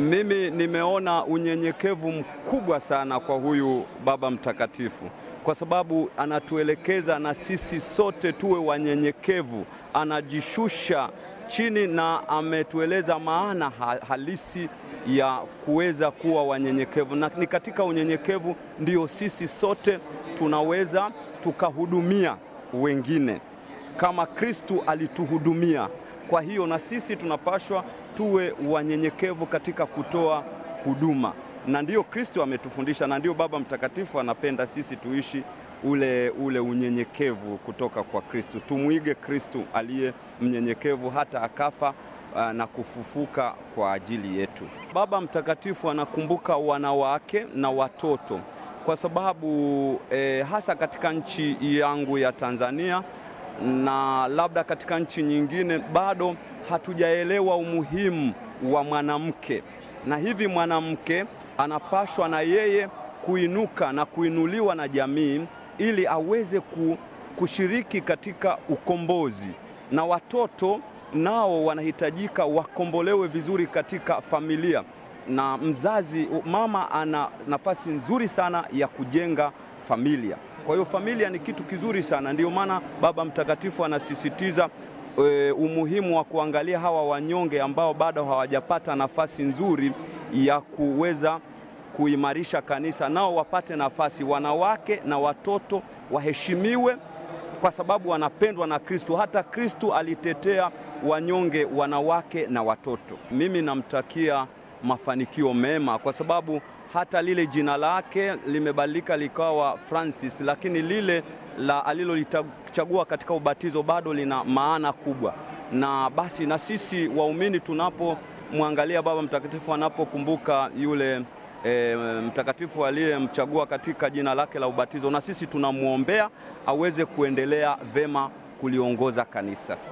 Mimi nimeona unyenyekevu mkubwa sana kwa huyu Baba Mtakatifu, kwa sababu anatuelekeza na sisi sote tuwe wanyenyekevu. Anajishusha chini na ametueleza maana halisi ya kuweza kuwa wanyenyekevu, na ni katika unyenyekevu ndio sisi sote tunaweza tukahudumia wengine kama Kristu alituhudumia. Kwa hiyo na sisi tunapashwa tuwe wanyenyekevu katika kutoa huduma, na ndiyo Kristo ametufundisha, na ndiyo Baba Mtakatifu anapenda sisi tuishi ule, ule unyenyekevu kutoka kwa Kristo. Tumwige Kristo aliye mnyenyekevu hata akafa uh, na kufufuka kwa ajili yetu. Baba Mtakatifu anakumbuka wanawake na watoto kwa sababu eh, hasa katika nchi yangu ya Tanzania na labda katika nchi nyingine bado hatujaelewa umuhimu wa mwanamke, na hivi mwanamke anapashwa na yeye kuinuka na kuinuliwa na jamii ili aweze kushiriki katika ukombozi, na watoto nao wanahitajika wakombolewe vizuri katika familia, na mzazi mama ana nafasi nzuri sana ya kujenga familia. Kwa hiyo familia ni kitu kizuri sana, ndiyo maana Baba Mtakatifu anasisitiza e, umuhimu wa kuangalia hawa wanyonge ambao bado hawajapata nafasi nzuri ya kuweza kuimarisha kanisa, nao wapate nafasi. Wanawake na watoto waheshimiwe kwa sababu wanapendwa na Kristo. Hata Kristo alitetea wanyonge, wanawake na watoto. Mimi namtakia mafanikio mema kwa sababu hata lile jina lake limebadilika likawa Francis, lakini lile la alilolichagua katika ubatizo bado lina maana kubwa. Na basi na sisi waumini tunapomwangalia Baba Mtakatifu anapokumbuka yule e, mtakatifu aliyemchagua katika jina lake la ubatizo, na sisi tunamwombea aweze kuendelea vema kuliongoza kanisa.